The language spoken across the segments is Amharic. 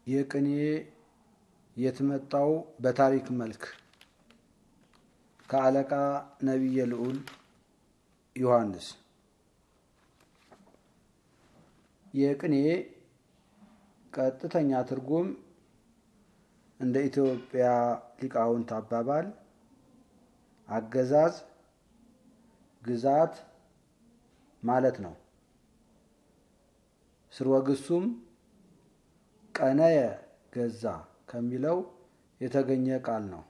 የቅኔ የትመጣው በታሪክ መልክ ከአለቃ ነቢየ ልዑል ዮሐንስ የቅኔ ቀጥተኛ ትርጉም እንደ ኢትዮጵያ ሊቃውንት አባባል አገዛዝ፣ ግዛት ማለት ነው። ስርወ ግሱም ቀነየ ገዛ ከሚለው የተገኘ ቃል ነው።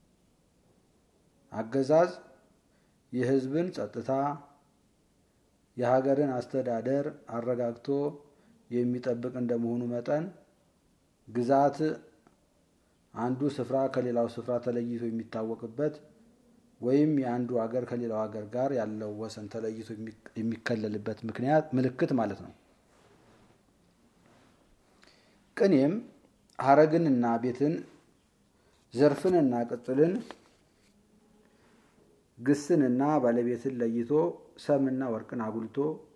አገዛዝ የሕዝብን ጸጥታ፣ የሀገርን አስተዳደር አረጋግቶ የሚጠብቅ እንደመሆኑ መጠን ግዛት አንዱ ስፍራ ከሌላው ስፍራ ተለይቶ የሚታወቅበት ወይም የአንዱ ሀገር ከሌላው ሀገር ጋር ያለው ወሰን ተለይቶ የሚከለልበት ምክንያት ምልክት ማለት ነው። ቅኔም ሀረግንና ቤትን፣ ዘርፍንና ቅጽልን፣ ግስንና ባለቤትን ለይቶ ሰምና ወርቅን አጉልቶ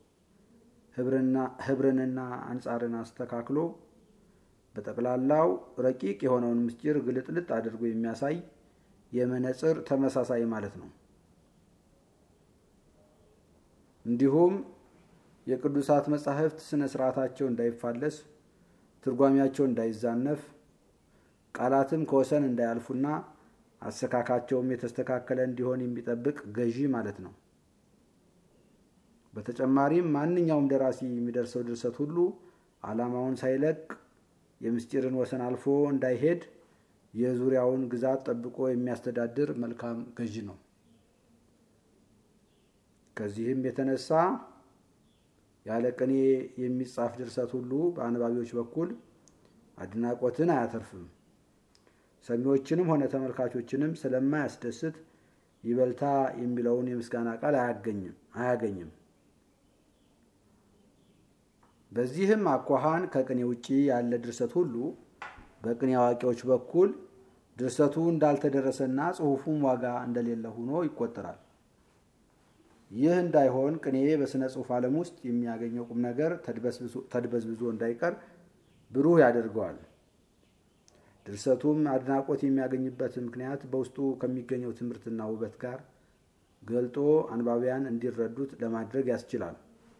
ህብርንና አንጻርን አስተካክሎ በጠቅላላው ረቂቅ የሆነውን ምስጢር ግልጥልጥ አድርጎ የሚያሳይ የመነጽር ተመሳሳይ ማለት ነው። እንዲሁም የቅዱሳት መጻሕፍት ስነ ስርዓታቸው እንዳይፋለስ፣ ትርጓሚያቸው እንዳይዛነፍ፣ ቃላትም ከወሰን እንዳያልፉና አሰካካቸውም የተስተካከለ እንዲሆን የሚጠብቅ ገዢ ማለት ነው። በተጨማሪም ማንኛውም ደራሲ የሚደርሰው ድርሰት ሁሉ ዓላማውን ሳይለቅ የምስጢርን ወሰን አልፎ እንዳይሄድ የዙሪያውን ግዛት ጠብቆ የሚያስተዳድር መልካም ገዢ ነው። ከዚህም የተነሳ ያለ ቅኔ የሚጻፍ ድርሰት ሁሉ በአንባቢዎች በኩል አድናቆትን አያተርፍም። ሰሚዎችንም ሆነ ተመልካቾችንም ስለማያስደስት ይበልታ የሚለውን የምስጋና ቃል አያገኝም። በዚህም አኳኋን ከቅኔ ውጪ ያለ ድርሰት ሁሉ በቅኔ አዋቂዎች በኩል ድርሰቱ እንዳልተደረሰና ጽሑፉም ዋጋ እንደሌለ ሆኖ ይቆጠራል። ይህ እንዳይሆን ቅኔ በሥነ ጽሑፍ ዓለም ውስጥ የሚያገኘው ቁም ነገር ተድበዝብዞ እንዳይቀር ብሩህ ያደርገዋል። ድርሰቱም አድናቆት የሚያገኝበት ምክንያት በውስጡ ከሚገኘው ትምህርትና ውበት ጋር ገልጦ አንባቢያን እንዲረዱት ለማድረግ ያስችላል።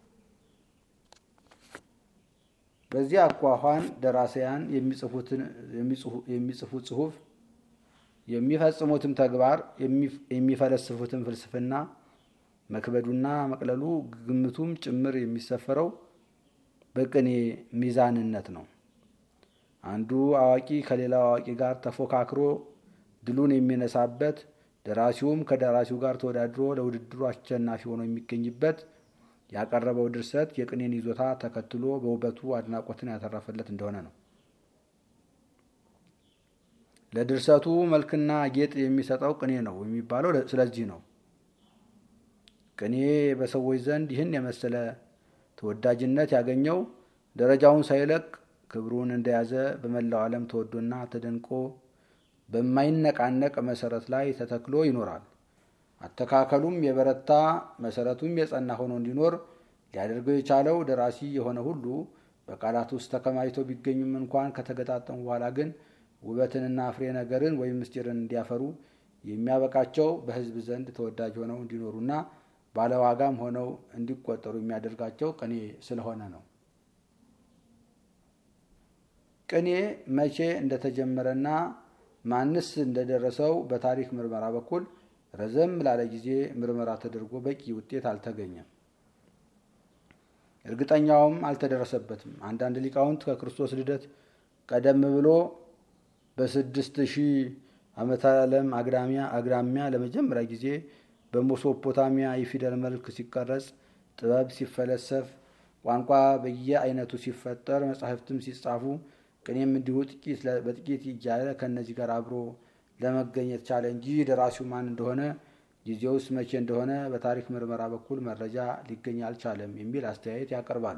በዚህ አኳኋን ደራሲያን የሚጽፉት ጽሑፍ፣ የሚፈጽሙትም ተግባር፣ የሚፈለስፉትም ፍልስፍና መክበዱና መቅለሉ ግምቱም ጭምር የሚሰፈረው በቅኔ ሚዛንነት ነው። አንዱ አዋቂ ከሌላው አዋቂ ጋር ተፎካክሮ ድሉን የሚነሳበት፣ ደራሲውም ከደራሲው ጋር ተወዳድሮ ለውድድሩ አሸናፊ ሆኖ የሚገኝበት ያቀረበው ድርሰት የቅኔን ይዞታ ተከትሎ በውበቱ አድናቆትን ያተረፈለት እንደሆነ ነው። ለድርሰቱ መልክና ጌጥ የሚሰጠው ቅኔ ነው የሚባለው ስለዚህ ነው። ቅኔ በሰዎች ዘንድ ይህን የመሰለ ተወዳጅነት ያገኘው ደረጃውን ሳይለቅ ክብሩን እንደያዘ በመላው ዓለም ተወዶና ተደንቆ በማይነቃነቅ መሰረት ላይ ተተክሎ ይኖራል። አተካከሉም የበረታ መሰረቱም የጸና ሆኖ እንዲኖር ሊያደርገው የቻለው ደራሲ የሆነ ሁሉ በቃላት ውስጥ ተከማችቶ ቢገኙም እንኳን ከተገጣጠሙ በኋላ ግን ውበትንና ፍሬ ነገርን ወይም ምስጢርን እንዲያፈሩ የሚያበቃቸው በሕዝብ ዘንድ ተወዳጅ ሆነው እንዲኖሩና ባለዋጋም ሆነው እንዲቆጠሩ የሚያደርጋቸው ቅኔ ስለሆነ ነው። ቅኔ መቼ እንደተጀመረና ማንስ እንደደረሰው በታሪክ ምርመራ በኩል ረዘም ላለ ጊዜ ምርመራ ተደርጎ በቂ ውጤት አልተገኘም። እርግጠኛውም አልተደረሰበትም። አንዳንድ ሊቃውንት ከክርስቶስ ልደት ቀደም ብሎ በስድስት ሺህ ዓመተ ዓለም አግራሚያ ለመጀመሪያ ጊዜ በሜሶፖታሚያ የፊደል መልክ ሲቀረጽ፣ ጥበብ ሲፈለሰፍ፣ ቋንቋ በየአይነቱ ሲፈጠር፣ መጻሕፍትም ሲጻፉ፣ ቅኔም እንዲሁ ጥቂት በጥቂት እያለ ከእነዚህ ጋር አብሮ ለመገኘት ቻለ እንጂ ደራሲው ማን እንደሆነ ጊዜውስ መቼ እንደሆነ በታሪክ ምርመራ በኩል መረጃ ሊገኝ አልቻለም የሚል አስተያየት ያቀርባሉ።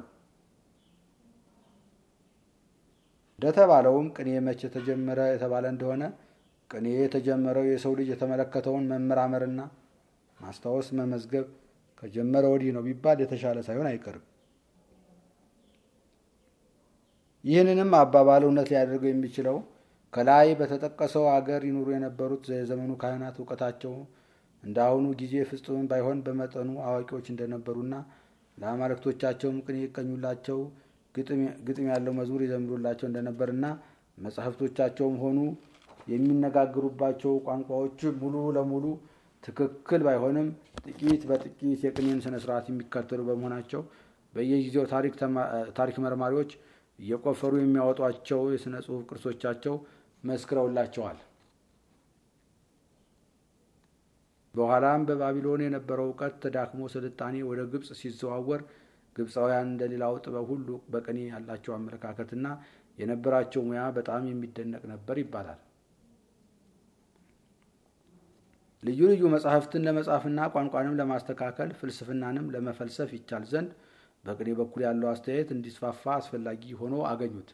እንደተባለውም ቅኔ መቼ ተጀመረ የተባለ እንደሆነ ቅኔ የተጀመረው የሰው ልጅ የተመለከተውን መመራመርና ማስታወስ መመዝገብ ከጀመረ ወዲህ ነው ቢባል የተሻለ ሳይሆን አይቀርም። ይህንንም አባባል እውነት ሊያደርገው የሚችለው ከላይ በተጠቀሰው አገር ይኑሩ የነበሩት የዘመኑ ካህናት እውቀታቸው እንደ አሁኑ ጊዜ ፍጹም ባይሆን በመጠኑ አዋቂዎች እንደነበሩና ለአማልክቶቻቸውም ቅኔ ይቀኙላቸው፣ ግጥም ያለው መዝሙር ይዘምሩላቸው እንደነበርና መጻሕፍቶቻቸውም ሆኑ የሚነጋገሩባቸው ቋንቋዎች ሙሉ ለሙሉ ትክክል ባይሆንም ጥቂት በጥቂት የቅኔን ስነ ስርዓት የሚከተሉ በመሆናቸው በየጊዜው ታሪክ መርማሪዎች እየቆፈሩ የሚያወጧቸው የሥነ ጽሑፍ ቅርሶቻቸው መስክረውላቸዋል። በኋላም በባቢሎን የነበረው እውቀት ተዳክሞ ስልጣኔ ወደ ግብፅ ሲዘዋወር ግብፃውያን እንደሌላው ጥበብ ሁሉ በቅኔ ያላቸው አመለካከትና የነበራቸው ሙያ በጣም የሚደነቅ ነበር ይባላል። ልዩ ልዩ መጻሕፍትን ለመጻፍና ቋንቋንም ለማስተካከል ፍልስፍናንም ለመፈልሰፍ ይቻል ዘንድ በቅኔ በኩል ያለው አስተያየት እንዲስፋፋ አስፈላጊ ሆኖ አገኙት።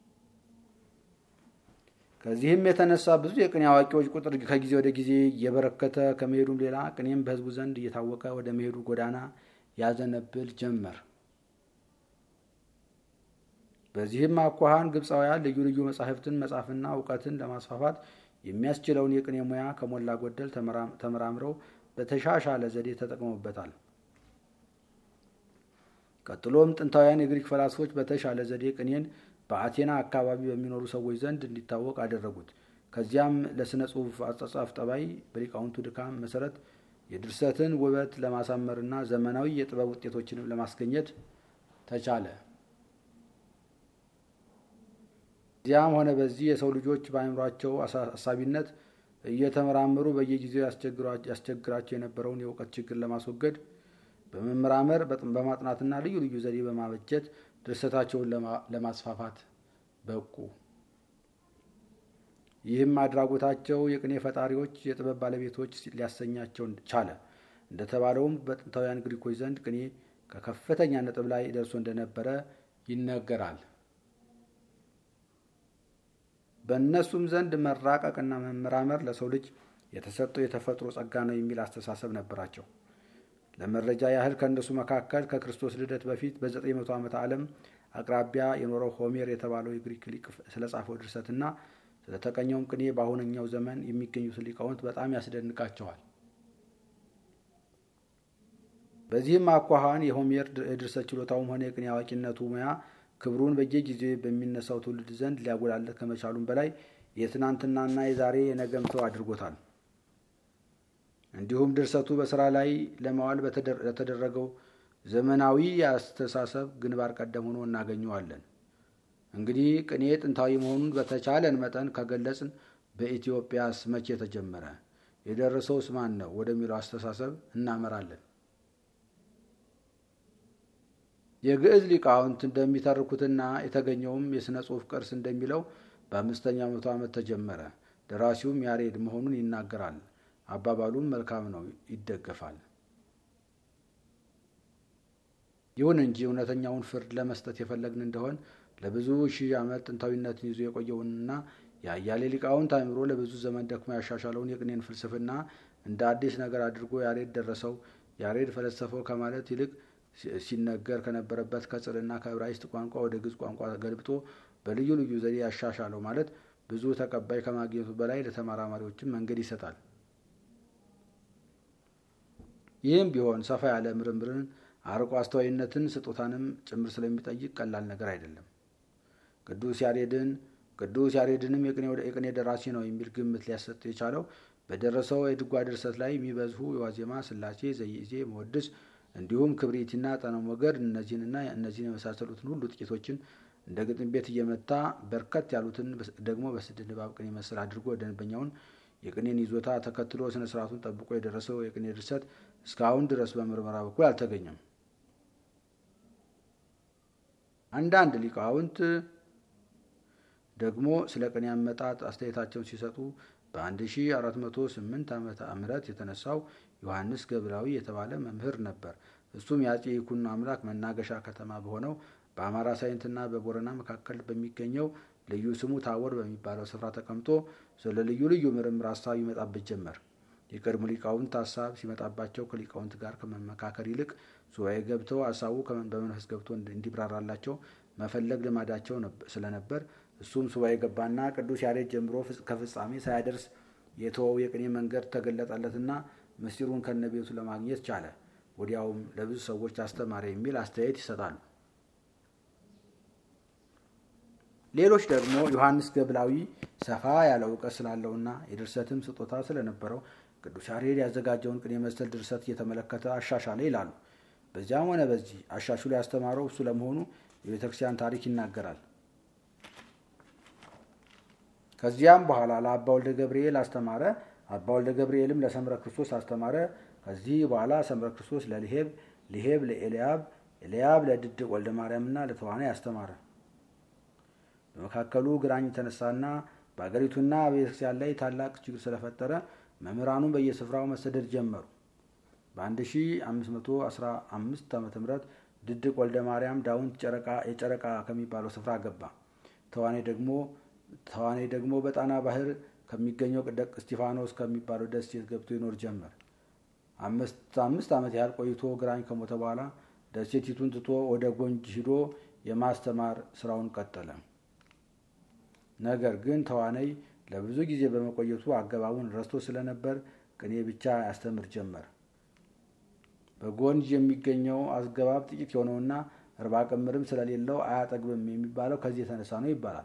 ከዚህም የተነሳ ብዙ የቅኔ አዋቂዎች ቁጥር ከጊዜ ወደ ጊዜ እየበረከተ ከመሄዱም ሌላ ቅኔም በሕዝቡ ዘንድ እየታወቀ ወደ መሄዱ ጎዳና ያዘነብል ጀመር። በዚህም አኳኋን ግብፃውያን ልዩ ልዩ መጻሕፍትን መጻፍና እውቀትን ለማስፋፋት የሚያስችለውን የቅኔ ሙያ ከሞላ ጎደል ተመራምረው በተሻሻለ ዘዴ ተጠቅመውበታል። ቀጥሎም ጥንታውያን የግሪክ ፈላስፎች በተሻለ ዘዴ ቅኔን በአቴና አካባቢ በሚኖሩ ሰዎች ዘንድ እንዲታወቅ አደረጉት። ከዚያም ለሥነ ጽሑፍ አጻጻፍ ጠባይ በሊቃውንቱ ድካም መሰረት የድርሰትን ውበት ለማሳመርና ዘመናዊ የጥበብ ውጤቶችንም ለማስገኘት ተቻለ። እዚያም ሆነ በዚህ የሰው ልጆች በአእምሯቸው አሳቢነት እየተመራመሩ በየጊዜው ያስቸግራቸው የነበረውን የእውቀት ችግር ለማስወገድ በመመራመር በማጥናትና ልዩ ልዩ ዘዴ በማበጀት ድርሰታቸውን ለማስፋፋት በቁ። ይህም አድራጎታቸው የቅኔ ፈጣሪዎች፣ የጥበብ ባለቤቶች ሊያሰኛቸው ቻለ። እንደተባለውም በጥንታውያን ግሪኮች ዘንድ ቅኔ ከከፍተኛ ነጥብ ላይ ደርሶ እንደነበረ ይነገራል። በእነሱም ዘንድ መራቀቅና መመራመር ለሰው ልጅ የተሰጠው የተፈጥሮ ጸጋ ነው የሚል አስተሳሰብ ነበራቸው። ለመረጃ ያህል ከእነሱ መካከል ከክርስቶስ ልደት በፊት በዘጠኝ መቶ ዓመተ ዓለም አቅራቢያ የኖረው ሆሜር የተባለው የግሪክ ሊቅ ስለጻፈው ድርሰትና ስለተቀኘውም ቅኔ በአሁነኛው ዘመን የሚገኙትን ሊቃውንት በጣም ያስደንቃቸዋል። በዚህም አኳኋን የሆሜር የድርሰት ችሎታውም ሆነ የቅኔ አዋቂነቱ ሙያ ክብሩን በየጊዜው በሚነሳው ትውልድ ዘንድ ሊያጎላለት ከመቻሉም በላይ የትናንትናና የዛሬ የነገም ሰው አድርጎታል። እንዲሁም ድርሰቱ በስራ ላይ ለማዋል ለተደረገው ዘመናዊ የአስተሳሰብ ግንባር ቀደም ሆኖ እናገኘዋለን። እንግዲህ ቅኔ ጥንታዊ መሆኑን በተቻለን መጠን ከገለጽን በኢትዮጵያስ መቼ ተጀመረ? የደረሰውስ ማን ነው? ወደሚለው አስተሳሰብ እናመራለን። የግዕዝ ሊቃውንት እንደሚተርኩትና የተገኘውም የሥነ ጽሑፍ ቅርስ እንደሚለው በአምስተኛው መቶ ዓመት ተጀመረ። ደራሲውም ያሬድ መሆኑን ይናገራል። አባባሉም መልካም ነው፣ ይደገፋል። ይሁን እንጂ እውነተኛውን ፍርድ ለመስጠት የፈለግን እንደሆን ለብዙ ሺህ ዓመት ጥንታዊነትን ይዞ የቆየውንና የአያሌ ሊቃውንት አእምሮ ለብዙ ዘመን ደክሞ ያሻሻለውን የቅኔን ፍልስፍና እንደ አዲስ ነገር አድርጎ ያሬድ ደረሰው፣ ያሬድ ፈለሰፈው ከማለት ይልቅ ሲነገር ከነበረበት ከጽርና ከዕብራይስጥ ቋንቋ ወደ ግዕዝ ቋንቋ ገልብጦ በልዩ ልዩ ዘዴ ያሻሻለው ማለት ብዙ ተቀባይ ከማግኘቱ በላይ ለተመራማሪዎችም መንገድ ይሰጣል። ይህም ቢሆን ሰፋ ያለ ምርምርን፣ አርቆ አስተዋይነትን፣ ስጦታንም ጭምር ስለሚጠይቅ ቀላል ነገር አይደለም። ቅዱስ ያሬድን ቅዱስ ያሬድንም የቅኔ ደራሲ ነው የሚል ግምት ሊያሰጥ የቻለው በደረሰው የድጓ ድርሰት ላይ የሚበዝሁ የዋዜማ፣ ስላሴ፣ ዘይዜ፣ መወድስ እንዲሁም ክብሪትና ጠነ ሞገድ እነዚህንና እነዚህን የመሳሰሉትን ሁሉ ጥቂቶችን እንደ ግጥም ቤት እየመታ በርከት ያሉትን ደግሞ በስድ ንባብ ቅኔ መሰል አድርጎ ደንበኛውን የቅኔን ይዞታ ተከትሎ ስነ ስርዓቱን ጠብቆ የደረሰው የቅኔ ድርሰት እስካሁን ድረስ በምርመራ በኩል አልተገኘም። አንዳንድ ሊቃውንት ደግሞ ስለ ቅኔ አመጣጥ አስተያየታቸውን ሲሰጡ በ1408 ዓመተ ምህረት የተነሳው ዮሐንስ ገብራዊ የተባለ መምህር ነበር። እሱም የአጼ ይኩኖ አምላክ መናገሻ ከተማ በሆነው በአማራ ሳይንትና በቦረና መካከል በሚገኘው ልዩ ስሙ ታቦር በሚባለው ስፍራ ተቀምጦ ስለ ልዩ ልዩ ምርምር ሀሳብ ይመጣበት ጀመር። የቀድሞ ሊቃውንት ሀሳብ ሲመጣባቸው ከሊቃውንት ጋር ከመመካከር ይልቅ ሱባኤ ገብተው ሀሳቡ በመንፈስ ገብቶ እንዲብራራላቸው መፈለግ ልማዳቸው ስለነበር እሱም ሱባኤ ገባና ቅዱስ ያሬድ ጀምሮ ከፍጻሜ ሳያደርስ የተወው የቅኔ መንገድ ተገለጠለትና ምስጢሩን ከነቤቱ ለማግኘት ቻለ። ወዲያውም ለብዙ ሰዎች አስተማረ የሚል አስተያየት ይሰጣሉ። ሌሎች ደግሞ ዮሐንስ ገብላዊ ሰፋ ያለ እውቀት ስላለውና የድርሰትም ስጦታ ስለነበረው ቅዱስ ያሬድ ያዘጋጀውን ቅኔ መሰል ድርሰት እየተመለከተ አሻሻለ ይላሉ። በዚያም ሆነ በዚህ አሻሽሎ ያስተማረው እሱ ለመሆኑ የቤተ ክርስቲያን ታሪክ ይናገራል። ከዚያም በኋላ ለአባ ወልደ ገብርኤል አስተማረ። አባ ወልደ ገብርኤልም ለሰምረ ክርስቶስ አስተማረ። ከዚህ በኋላ ሰምረ ክርስቶስ ለልሄብ፣ ልሄብ ለኤልያብ፣ ኤልያብ ለድድቅ ወልደ ማርያምና ለተዋናይ አስተማረ። በመካከሉ ግራኝ ተነሳና በአገሪቱና በቤተክርስቲያን ላይ ታላቅ ችግር ስለፈጠረ መምህራኑ በየስፍራው መሰደድ ጀመሩ። በ1515 ዓ ም ድድቅ ወልደ ማርያም ዳውንት የጨረቃ ከሚባለው ስፍራ ገባ። ተዋናይ ደግሞ ተዋናይ ደግሞ በጣና ባህር ከሚገኘው ደቅ እስጢፋኖስ ከሚባለው ደሴት ገብቶ ይኖር ጀመር። አምስት ዓመት ያህል ቆይቶ ግራኝ ከሞተ በኋላ ደሴቲቱን ትቶ ወደ ጎንጅ ሂዶ የማስተማር ስራውን ቀጠለ። ነገር ግን ተዋናይ ለብዙ ጊዜ በመቆየቱ አገባቡን ረስቶ ስለነበር ቅኔ ብቻ ያስተምር ጀመር። በጎንጅ የሚገኘው አስገባብ ጥቂት የሆነውና እርባ ቅምርም ስለሌለው አያጠግብም የሚባለው ከዚህ የተነሳ ነው ይባላል።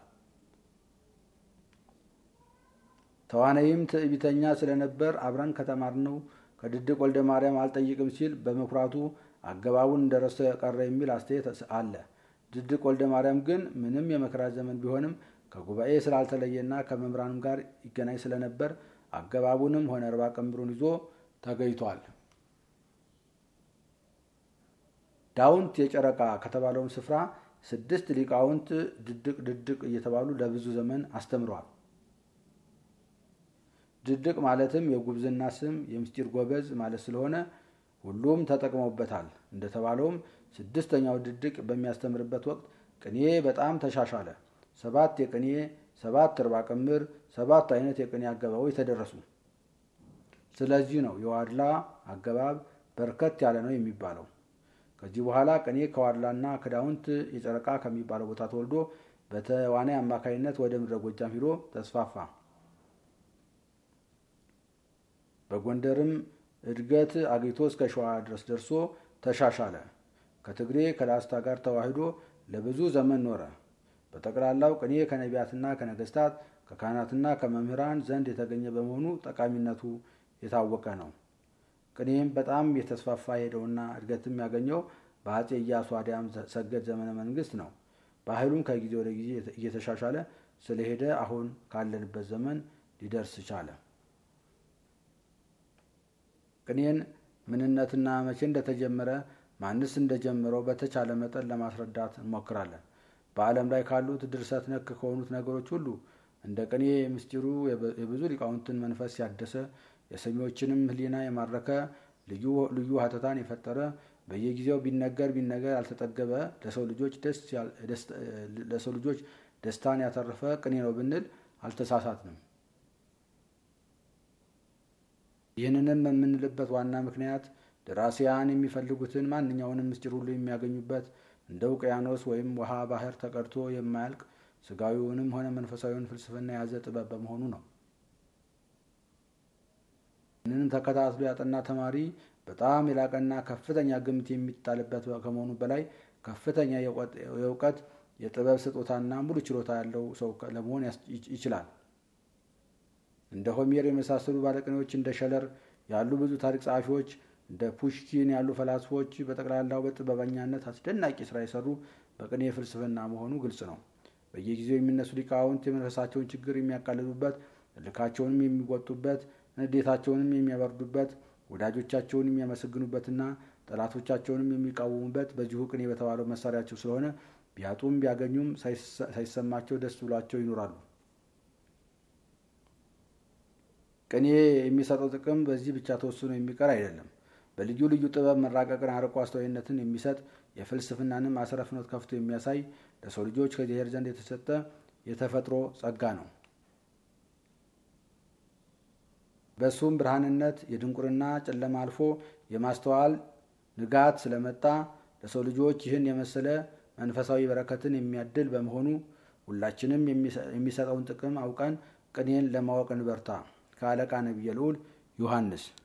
ተዋናይም ትዕቢተኛ ስለነበር አብረን ከተማርነው ከድድቅ ወልደ ማርያም አልጠይቅም ሲል በመኩራቱ አገባቡን እንደረሰ የቀረ የሚል አስተያየት አለ። ድድቅ ወልደ ማርያም ግን ምንም የመከራ ዘመን ቢሆንም ከጉባኤ ስላልተለየና ከመምህራንም ጋር ይገናኝ ስለነበር አገባቡንም ሆነ እርባ ቀምሩን ይዞ ተገኝቷል። ዳውንት የጨረቃ ከተባለውን ስፍራ ስድስት ሊቃውንት ድድቅ ድድቅ እየተባሉ ለብዙ ዘመን አስተምረዋል። ድድቅ ማለትም የጉብዝና ስም የምስጢር ጎበዝ ማለት ስለሆነ ሁሉም ተጠቅመውበታል። እንደተባለውም ስድስተኛው ድድቅ በሚያስተምርበት ወቅት ቅኔ በጣም ተሻሻለ። ሰባት የቅኔ ሰባት እርባ ቅምር ሰባት አይነት የቅኔ አገባቦች ተደረሱ። ስለዚህ ነው የዋድላ አገባብ በርከት ያለ ነው የሚባለው። ከዚህ በኋላ ቅኔ ከዋድላና ከዳውንት የጨረቃ ከሚባለው ቦታ ተወልዶ በተዋናይ አማካኝነት ወደ ምድረ ጎጃም ሂዶ ተስፋፋ። በጎንደርም እድገት አግኝቶ እስከ ሸዋ ድረስ ደርሶ ተሻሻለ። ከትግሬ ከላስታ ጋር ተዋህዶ ለብዙ ዘመን ኖረ። በጠቅላላው ቅኔ ከነቢያትና ከነገስታት ከካህናትና ከመምህራን ዘንድ የተገኘ በመሆኑ ጠቃሚነቱ የታወቀ ነው። ቅኔም በጣም የተስፋፋ ሄደውና እድገትም ያገኘው በአጼ ኢያሱ አዲያም ሰገድ ዘመነ መንግስት ነው። ባህሉም ከጊዜ ወደ ጊዜ እየተሻሻለ ስለሄደ አሁን ካለንበት ዘመን ሊደርስ ቻለ። ቅኔን ምንነትና መቼ እንደተጀመረ ማንስ እንደጀመረው በተቻለ መጠን ለማስረዳት እንሞክራለን። በዓለም ላይ ካሉት ድርሰት ነክ ከሆኑት ነገሮች ሁሉ እንደ ቅኔ ምስጢሩ የብዙ ሊቃውንትን መንፈስ ያደሰ የሰሚዎችንም ሕሊና የማረከ ልዩ ልዩ ሀተታን የፈጠረ በየጊዜው ቢነገር ቢነገር ያልተጠገበ ለሰው ልጆች ደስታን ያተረፈ ቅኔ ነው ብንል አልተሳሳትንም። ይህንንም የምንልበት ዋና ምክንያት ደራሲያን የሚፈልጉትን ማንኛውንም ምስጢር ሁሉ የሚያገኙበት እንደ ውቅያኖስ ወይም ውሃ ባህር ተቀድቶ የማያልቅ ስጋዊውንም ሆነ መንፈሳዊውን ፍልስፍና የያዘ ጥበብ በመሆኑ ነው። ይህንንም ተከታትሎ ያጠና ተማሪ በጣም የላቀና ከፍተኛ ግምት የሚጣልበት ከመሆኑ በላይ ከፍተኛ የእውቀት የጥበብ ስጦታና ሙሉ ችሎታ ያለው ሰው ለመሆን ይችላል። እንደ ሆሜር የመሳሰሉ ባለቅኔዎች፣ እንደ ሸለር ያሉ ብዙ ታሪክ ጸሐፊዎች፣ እንደ ፑሽኪን ያሉ ፈላስፎች በጠቅላላው በጥበበኛነት አስደናቂ ስራ የሰሩ በቅኔ ፍልስፍና መሆኑ ግልጽ ነው። በየጊዜው የሚነሱ ሊቃውንት የመንፈሳቸውን ችግር የሚያቃልሉበት፣ እልካቸውንም የሚወጡበት፣ ንዴታቸውንም የሚያበርዱበት፣ ወዳጆቻቸውን የሚያመሰግኑበትና ጠላቶቻቸውንም የሚቃወሙበት በዚሁ ቅኔ በተባለው መሳሪያቸው ስለሆነ ቢያጡም ቢያገኙም ሳይሰማቸው ደስ ብሏቸው ይኖራሉ። ቅኔ የሚሰጠው ጥቅም በዚህ ብቻ ተወስኖ የሚቀር አይደለም። በልዩ ልዩ ጥበብ መራቀቅን፣ አርቆ አስተዋይነትን የሚሰጥ የፍልስፍናንም አስረ ፍኖት ከፍቶ የሚያሳይ ለሰው ልጆች ከእግዚአብሔር ዘንድ የተሰጠ የተፈጥሮ ጸጋ ነው። በእሱም ብርሃንነት የድንቁርና ጨለማ አልፎ የማስተዋል ንጋት ስለመጣ ለሰው ልጆች ይህን የመሰለ መንፈሳዊ በረከትን የሚያድል በመሆኑ ሁላችንም የሚሰጠውን ጥቅም አውቀን ቅኔን ለማወቅ እንበርታ። ከአለቃ ነቢየ ልዑል ዮሐንስ